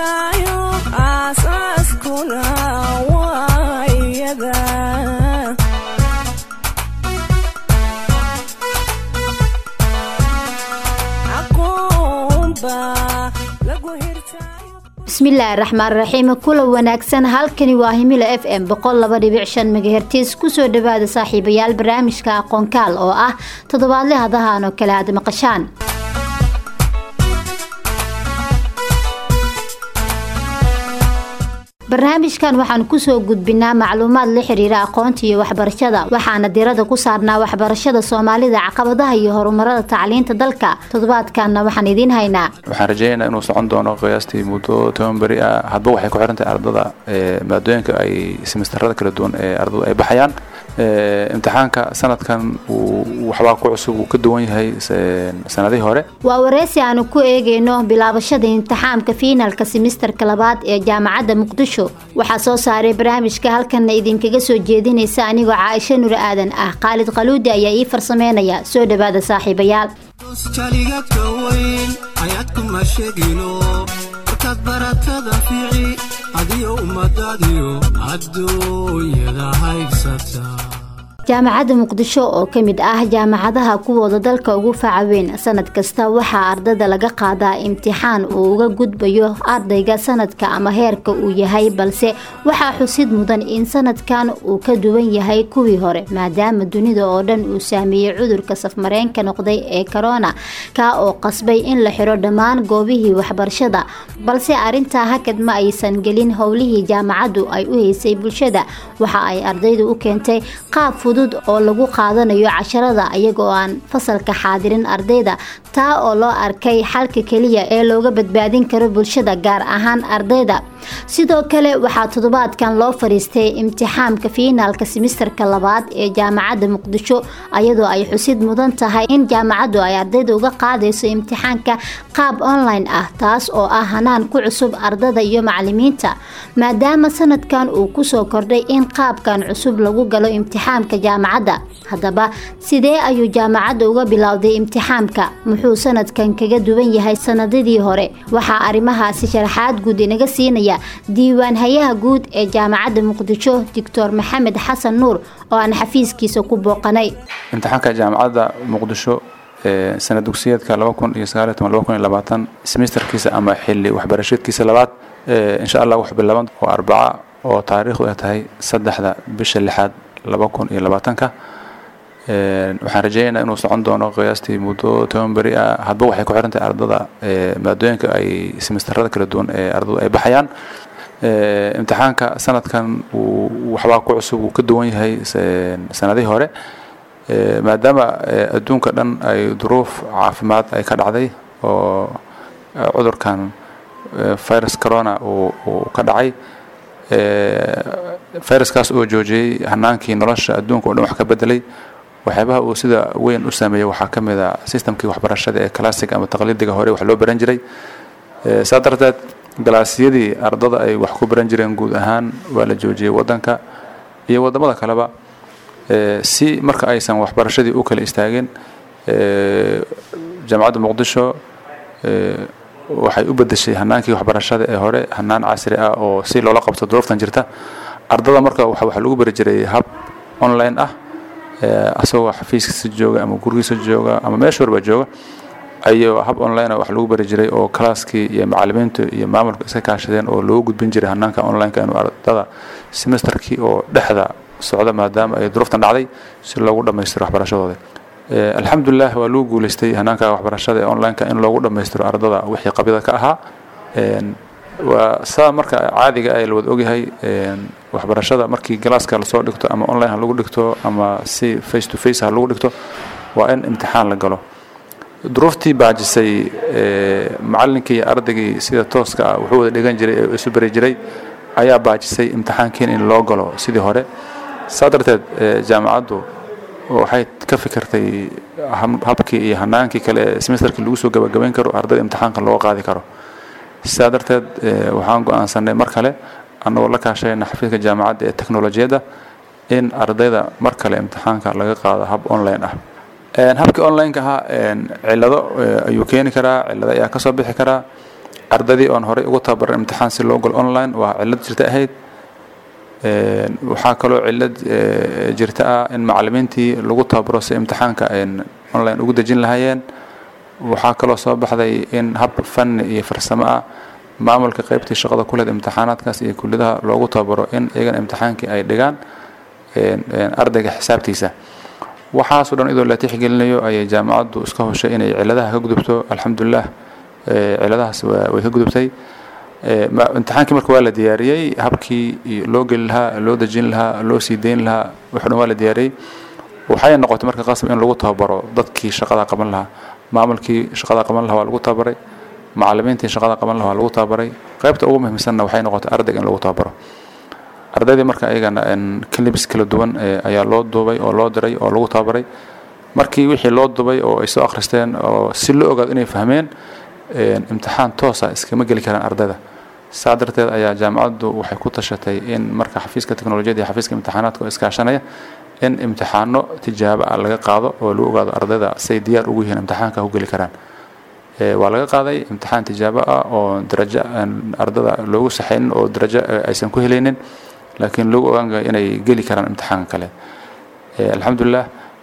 hirtaayo aasaaskuna waa iyada bismillaahi raxmaan raxiim kula wanaagsan halkani waa himilo f m megahertis kusoo dhawaada saaxiibayaal barnaamijka aqoonkaal oo ah toddobaadle hadahan oo kale aad maqashaan barnaamijkan waxaan kusoo gudbinaa macluumaad la xiriira aqoonta iyo waxbarashada waxaana dirada ku saarnaa waxbarashada soomaalida caqabadaha iyo horumarada tacliinta dalka toddobaadkanna waxaan idiin haynaa waxaan rajeynaynaa inuu socon doono qiyaastii muddo toban beri ah hadba waxay ku xiran tahay ardada maadooyinka ay semistarada kala duwan ee ardadu ay baxayaan imtixaanka sanadkan waxbaa ku cusub uu ka duwan yahay sanadihii hore waa wareysi aanu ku eegeyno bilaabashada imtixaamka fiinalka simisterka labaad ee jaamacadda muqdisho waxaa soo saaray barnaamijka halkanna idinkaga soo jeedinaysa anigoo caaisho nur aadan ah khaalid qaluudi ayaa ii farsameynaya soo dhawaada saaxiibayaal jaligadka weyn ayaadkuma sheegino markaad baratada fiici adiyo ummadaadiyo adduunyada haybsata jaamacadda muqdisho oo ka mid ah jaamacadaha kuwooda dalka ugu faca weyn sanad kasta waxaa ardada laga qaadaa imtixaan uu uga gudbayo ardayga sanadka ama heerka uu yahay balse waxaa xusid mudan in sanadkan uu ka duwan yahay kuwii hore maadaama dunida oo dhan uu saameeyey cudurka safmareenka noqday ee corona kaa oo qasbay in la xiro dhammaan goobihii waxbarashada balse arintaa hakad ma aysan gelin howlihii jaamacaddu ay u haysay bulshada waxa ay ardaydu u keentay qaab fudud oo lagu qaadanayo casharada iyagoo aan fasalka xaadirin ardayda taa oo loo arkay xalka keliya ee looga badbaadin karo bulshada gaar ahaan ardayda sidoo kale waxaa toddobaadkan loo fariistay imtixaamka fiinaalka simisterka labaad ee jaamacadda muqdisho iyadoo ay xusid mudan tahay in jaamacaddu ay ardayda uga qaadayso imtixaanka qaab online ah taas oo ah hanaan ku cusub ardada iyo macalimiinta maadaama sanadkan uu kusoo kordhay in qaabkan cusub lagu galo imtixaamka jaamacadda haddaba sidee ayuu jaamacadda uga bilowday imtixaamka muxuu sanadkan kaga duwan yahay sanadadii hore waxaa arrimahaasi sharaxaad guud inaga siinaya diiwaan hayaha guud ee jaamacadda muqdisho doctor maxamed xasan nuur oo aan xafiiskiisa ku booqanay imtixaanka jaamacadda muqdisho sanad dugsiyeedka semisterkiisa ama xili waxbarasheedkiisa labaad insha allah wuxuu bilaaban oo arbaca oo taariikhdu ay tahay saddexda bisha lixaad laba kun iyo labaatanka waxaan rajeynaynaa inuu socon doono qiyaastii muddo toban beri ah hadba waxay ku xiran tahay ardada maadooyinka ay semistarada kala duwan ee ardadu ay baxayaan imtixaanka sanadkan waxbaa ku cusub uu ka duwan yahay sanadihii hore maadaama adduunka dhan ay duruuf caafimaad ay ka dhacday oo cudurkan virus corona uu ka dhacay viruskaas oo joojiyey hanaankii nolosha adduunka o dhan wax ka bedelay waxyaabaha uu sida weyn u saameeyey waxaa ka mid a systemkii waxbarashada ee classic ama taqliidiga hore wax loo baran jiray saa darteed galaasyadii ardada ay wax ku baran jireen guud ahaan waa la joojiyey wadanka iyo wadamada kaleba si marka aysan waxbarashadii u kala istaagin jaamacadda muqdisho waxay u bedeshay hanaankii waxbarashada ee hore hanaan casri ah oo si loola qabto duruuftan jirta ardada marka waxa lagu bari jiray hab online ah asagoo xafiiskiisa jooga ama gurigiisa jooga ama meesha warba jooga ayuu hab online wax lagu bari jiray oo kalaaskii iyo macalimiintu iyo maamulka iska kaashadeen oo loogu gudbin jiray hanaanka onlineka inuu ardada semesterkii oo dhexda socda maadaama ay duruuftan dhacday si loogu dhammaystiro waxbarashadooda alxamdulilah waa lagu guuleystay hanaanka waxbarashada ee onlineka in loogu dhammaystiro ardada wixii qabyada ka ahaa waa saa marka caadiga ay la wada ogyahay waxbarashada markii galaaska lasoo dhigto ama online ha lagu dhigto ama si face to face ha lagu dhigto waa in imtixaan la galo duruuftii baajisay macalinkii iyo ardaygii sida tooska ah wuxuu wada dhigan jiray ee isu bari jiray ayaa baajisay imtixaankiin in loo galo sidii hore saa darteed jaamacaddu waxay ka fikirtay habkii iyo hanaankii kale ee semesterkii lagu soo gabagabayn karo ardayda imtixaanka looga qaadi karo sidaa darteed waxaan go-aansanay mar kale annagoo la kaashayna xafiiska jaamacadda ee teknolojiyadda in ardayda mar kale imtixaanka laga qaado hab online ah habkii online-ka ahaa cilado ayuu keeni karaa cilado ayaa kasoo bixi karaa ardadii oon horey ugu tababaran imtixaan si loo galo online waa cillad jirta ahayd waxaa kaloo cillad jirta ah in macallimiintii lagu tababaro si imtixaanka online ugu dejin lahaayeen waxaa kaloo soo baxday in hab fanni iyo farsamo ah maamulka qaybtii shaqada ku leed imtixaanaadkaas iyo kulliyadaha loogu tababaro in iyagana imtixaankii ay dhigaan ardayga xisaabtiisa waxaasoo dhan idoo la tixgelinayo ayay jaamacaddu iska hoshay inay cilladaha ka gudubto alxamdulilah cilladahaas way ka gudubtay imtixaankii marka waa la diyaariyey habkii loo geli lahaa loo dejin lahaa loo sii dayn lahaa wuxuu dhan waa la diyaariyey waxay noqotay marka qasab in lagu tababaro dadkii shaqada qaban lahaa maamulkii shaqada qaban lahaa waa lagu tababaray macallimiintii shaqada qaban lahaa waa lagu tababaray qaybta ugu muhiimsanna waxay noqotay ardayga in lagu tababaro ardaydii marka ayagana clibs kala duwan ayaa loo duubay oo loo diray oo lagu tababaray markii wixii loo dubay oo ay soo akhristeen oo si loo ogaado inay fahmeen imtixaan toosa iskama geli karaan ardayda saa darteed ayaa jaamacaddu waxay ku tashatay in marka xafiiska teknolojiyadda iyo xafiiska imtixaanaadka oo iskaashanaya in imtixaano tijaabo ah laga qaado oo lagu ogaado ardayda say diyaar ugu yihiin imtixaanka ku geli karaan waa laga qaaday imtixaan tijaabo ah oo darajo ardada loogu saxaynin oo darajo aysan ku helaynin laakiin lagu ogaangayo inay geli karaan imtixaanka kale alxamdulilah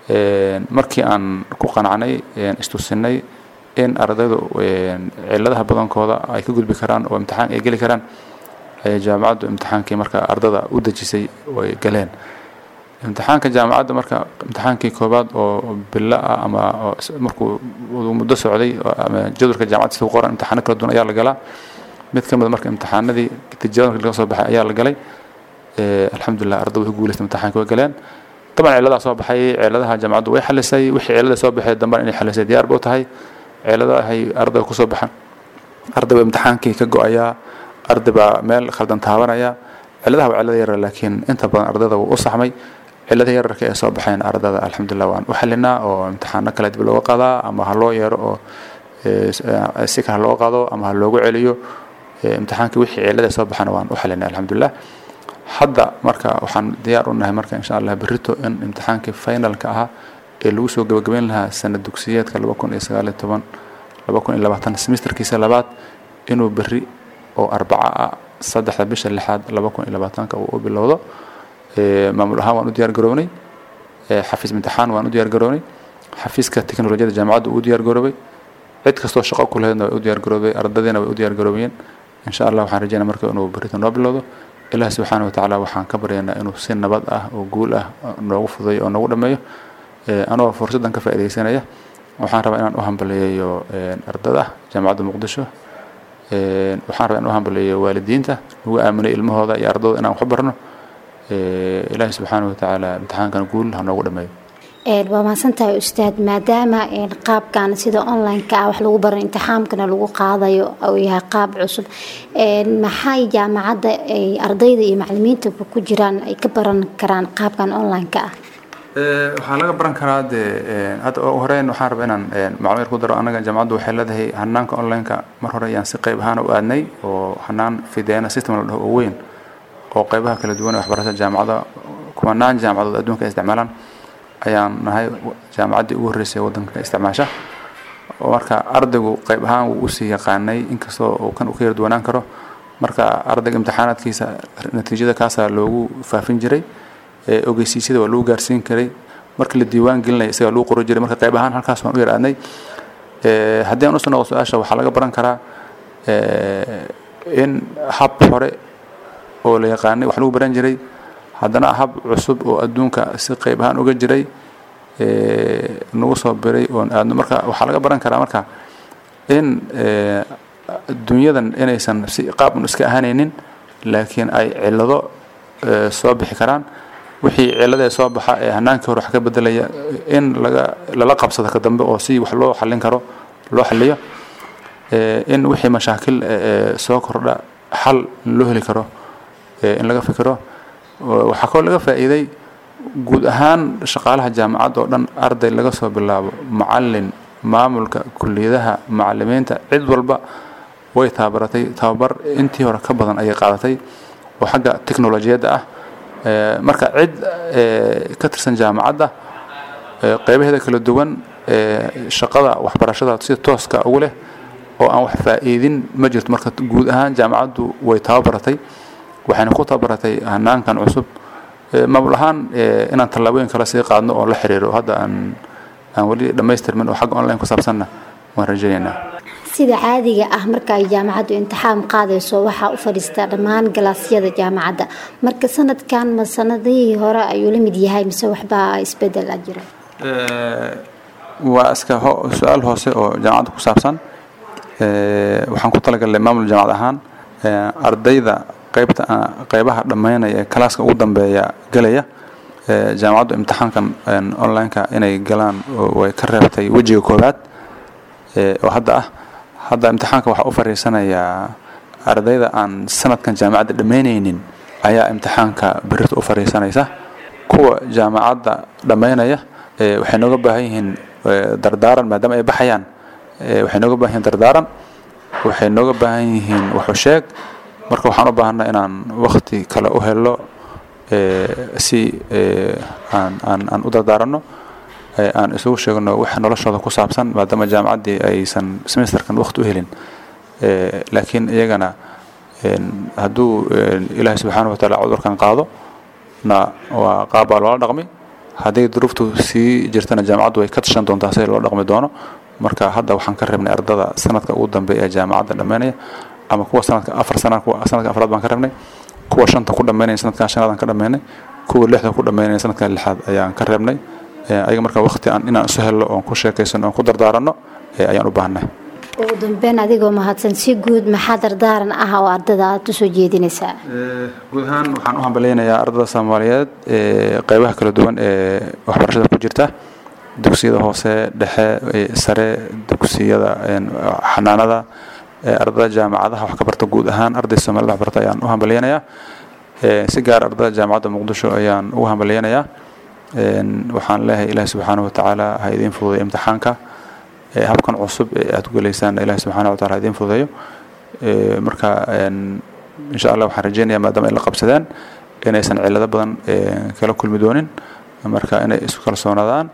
markii aan ku qanacnay istusinay in ardaydu cilladaha badankooda ay ka gudbi karaan oo imtixaan ay geli karaan ayay jaamacaddu imtixaankii marka ardada u dejisay way galeen imtixaanka jaamacadda marka imtixaankii koobaad oo bilo ah ama markuu muddo socday ama jadwalka jaamacadda sida qoran imtixaano kala duwan ayaa la galaa mid ka mid marka imtixaanadii tijaabada laga soo baxay ayaa la galay alxamdulilah ardaydu way ku guuleystay imtixaanka way galeen طبعا ciladaha soo baxay ciladaha jaamacaddu way xalisay wixii cilada soo baxay dambana inay xalisay diyaar ba u tahay ciladahay ardayga kusoo baxan arday baa imtixaankii ka go-ayaa arday baa meel khaldan taabanaya ciladaha waa cilada yara laakiin inta badan ardayda wuu u saxmay ciladaha yararka ee soo baxayn ardada alxamdulilah waan u xalinaa oo imtixaano kale dib looga qaadaa ama ha loo yeero oo si kale looga qaado ama ha loogu celiyo imtixaankii wixii cilada soo baxana waan u xalinay alxamdulilah hadda marka waxaan diyaar u nahay marka insha allah berrito in imtixaankii finalka ahaa ee lagu soo gabagabeyn lahaa sanad dugsiyeedka laba kun iyo sagaaliyo toban laba kun iyo labaatan semesterkiisa labaad inuu berri oo arbaca ah saddexda bisha lixaad laba kun iyo labaatanka uu u bilowdo maamul ahaan waan u diyaar garownay xafiis imtixaan waan u diyaar garownay xafiiska teknolojiyadda jaamacadda uu u diyaar garoobay cid kastoo shaqo ku lahaydna way u diyaar garoobay ardadiina way u diyaar garoobiyeen insha allah waxaan rajeynaa marka inuu berrito noo bilowdo ilaah subxaana watacaala waxaan ka baryaynaa inuu si nabad ah oo guul ah noogu fudayo oo noogu dhammeeyo anoo fursaddan ka faa'iidaysanaya waxaan rabaa inaan u hambaliyeeyo ardada jaamacadda muqdisho waxaan rabaa inaan u hambaliyeeyo waalidiinta nagu aaminay ilmahooda iyo ardadooda inaan wax barno ilaahi subxaana watacaala imtixaankan guul ha noogu dhammeeyo waa mahadsantahay ustaad maadaama qaabkan sida online-ka ah wax lagu baro imtixaamkana lagu qaadayo uu yahay qaab cusub maxay jaamacadda ardayda iyo macalimiinta ku jiraan ay ka baran karaan qaabkan online-ka ah waxaa laga baran karaa dee hadda horeyn waxaan rabaa inaan macluumaad ku daro annaga jaamacaddu waxay leedahay hanaanka online-ka mar hore ayaan si qayb ahaan u aadnay oo hanaan fideena system la dhaho oo weyn oo qaybaha kala duwan ee waxbarashada jaamacada kumanaan jaamacadood adduunka ay isticmaalaan ayaan nahay jaamacaddii ugu horreysay waddanka isticmaasha marka ardaygu qayb ahaan wuu usii yaqaanay inkastoo uu kan u ka yarduwanaan karo marka ardayga imtixaanaadkiisa natiijada kaasaa loogu faafin jiray ogeysiisyada waa lagu gaarsiin karay marka la diiwaan gelinaya isagaa lagu qori jiray marka qayb ahaan halkaas waan u yar aadnay haddii aan usoo noqo su-aasha waxaa laga baran karaa in hab hore oo la yaqaanay wax lagu baran jiray haddana hab cusub oo adduunka si qayb ahaan uga jiray nagu soo biray oon aadno marka waxaa laga baran karaa marka in dunyadan inaysan si qaab un iska ahaanaynin laakiin ay cillado soo bixi karaan wixii cilladee soo baxa ee hanaankii hore wax ka bedelaya in laga lala qabsado ka dambe oo si wax loo xallin karo loo xalliyo in wixii mashaakil soo kordha xal loo heli karo in laga fikiro waxaa kaloo laga faa'iiday guud ahaan shaqaalaha jaamacadda oo dhan arday laga soo bilaabo macallin maamulka kulliyadaha macallimiinta cid walba way tababaratay tababar intii hore ka badan ayay qaadatay oo xagga teknolojiyadda ah marka cid ka tirsan jaamacadda qaybaheeda kala duwan shaqada waxbarashada si tooska ugu leh oo aan wax faa'iidin ma jirto marka guud ahaan jaamacaddu way tababaratay waxayna ku tababaratay hanaankan cusub maamul ahaan inaan tallaabooyin kale sii qaadno oo la xiriiro hadda aan aan weli dhammaystirmin oo xagga online ku saabsanna waan rajaynaynaa sida caadiga ah marka ay jaamacaddu imtixaan qaadayso waxaa u fadhiistaa dhammaan galaasyada jaamacadda marka sanadkan ma sanadihii hore ayuu la mid yahay mise waxbaa isbedel a jira waa iska su-aal hoose oo jaamacadda ku saabsan waxaan ku talagalnay maamul jaamacad ahaan ardayda qaybta qaybaha dhammaynaya ee kalaaska ugu dambeeya gelaya jaamacaddu imtixaankan online-ka inay galaan way ka reebtay wejiga koowaad oo hadda ah hadda imtixaanka waxaa u fariisanayaa ardayda aan sanadkan jaamacadda dhammaynaynin ayaa imtixaanka berita u fariisanaysa kuwa jaamacadda dhammaynaya waxay nooga baahan yihiin dardaaran maadaama ay baxayaan waxay nooga baahan yihiin dardaaran waxay nooga baahan yihiin waxu sheeg marka waxaan u baahanna inaan wakti kale u helo si aan aan aan u dardaaranno aan isugu sheegno wax noloshooda ku saabsan maadaama jaamacaddii aysan semesterkan wakti u helin laakiin iyagana hadduu ilaahay subxaana wa taala cudurkan qaado na waa qaab baa loola dhaqmi hadday duruuftu sii jirtana jaamacaddu way ka tashan doontaa sida loo dhaqmi doono marka hadda waxaan ka reebnay ardada sanadka ugu dambeeya ee jaamacadda dhammaynaya ama kuwa sanadka afar sana kuwa sanadka afraad baan ka reebnay kuwa shanta ku dhammaynaya sanadkan shanaadaan ka dhammaynay kuwa lixda ku dhammaynaya sanadkan lixaad ayaan ka reebnay ayaga marka wakti aan inaan isu helno oon ku sheekaysano oon ku dardaaranno ayaan u baahannahay ugu dambeyn adigoo mahadsan si guud maxaa dardaaran ah oo ardada aad usoo jeedinaysaa guud ahaan waxaan u hambaleynayaa ardada soomaaliyeed qeybaha kala duwan ee waxbarashada ku jirta dugsiyada hoose dhexe sare dugsiyada xanaanada ardada jaamacadaha wax ka barta guud ahaan arday soomaalida wax barta ayaan u hambaleynayaa si gaar ardada jaamacadda muqdisho ayaan ugu hambaleynayaa waxaan leeyahay ilaahi subxaana watacaala ha idiin fududay imtixaanka habkan cusub ee aad ku gelaysaan ilaahi subxaana wataala ha idiin fududeeyo marka insha allah waxaan rajeynayaa maadaama ay la qabsadeen inaysan cillado badan kala kulmi doonin marka inay isku kalsoonaadaan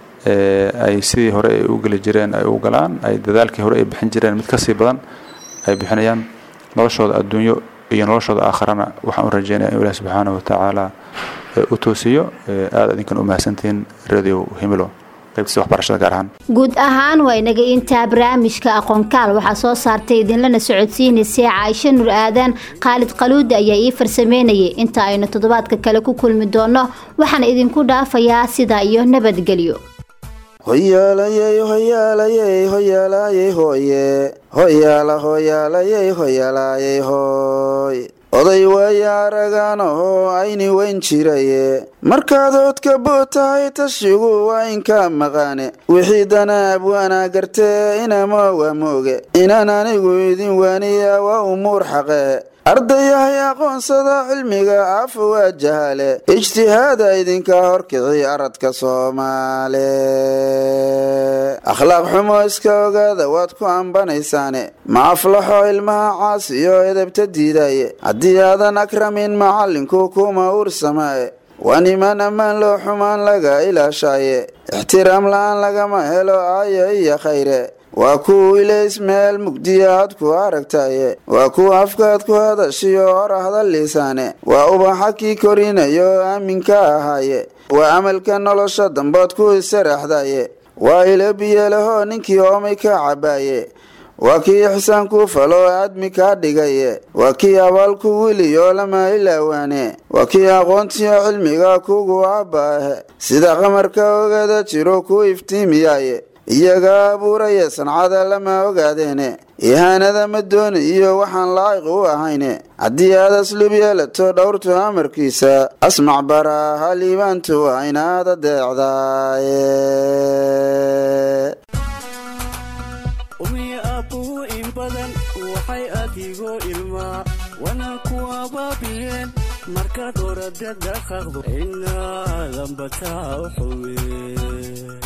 ay sidii hore ay u geli jireen ay u galaan ay dadaalkii hore ay bixin jireen mid kasii badan ay bixinayaan noloshooda adduunyo iyo noloshooda aakharana waxaan u rajeynaya in ilaah subxaana watacaala u toosiyo aada idinkan u mahadsantihiin radio himilo qaybtiisa waxbarashada gaar ahaan guud ahaan waa inaga intaa barnaamijka aqoonkaal waxaa soo saartay idinlana socodsiinaysay caaisho nur aadan khaalid qaluudi ayaa ii farsameynayay inta aynu toddobaadka kale ku kulmi doono waxaan idinku dhaafayaa sidaa iyo nabadgelyo hoyaalayey hoyaalayey hoyaalayey hooye hoyaala hoyaalayey hoyaalayey hooy oday waaya araganahoo ayni weyn jiraye markaad oodka boo tahay tashigu waa inka maqaane wixii danaab waana gartee inama waa mooge inaan anigu idin waaniya waa umuur xaqee ardayahay aqoonsada cilmiga afa waa jahale ijtihaada idinka horkici aradka soomaale akhlaaq xumo iska ogaada waad ku ambanaysaane ma aflaxo ilmaha caas iyo edebta diidaye haddii aadan akramin macallinku kuma uursamaaye waa niman ammaan loo xumaan laga ilaashaaye ixtiraam la-aan lagama helo aayo iyo khayre waa kuwa ilays meel mugdiya aad ku aragtaye waa kuwa afkaad ku hadashiyo hor hadaliisaane waa ubaxa kii korinayo aaminka ahaaye waa amalka nolosha dambood ku isaraxdaye waa ilo biyalahoo ninkii oomay ka cabaaye waa kii ixsaan ku falo aadmi kaa dhigaye waa kii abaalku wiliyo lama ilaawaane waa kii aqoontiyo cilmiga kugu abbaahe sida qamarka ogaada jiro ku iftiimiyaye iyaga abuuraya sancada lama ogaadeene ihaanada ma dooni iyo waxaan laa'iq u ahayne haddii aad aslub yeelato dhowrtu amarkiisa asmac baraa haliibaantu waa inaad adeecdaaye umiya aabbuhu in badan waxay adigoo ilmaa wana ku abaabiyeen markaad oradada qaqdo inaadan bataa u xume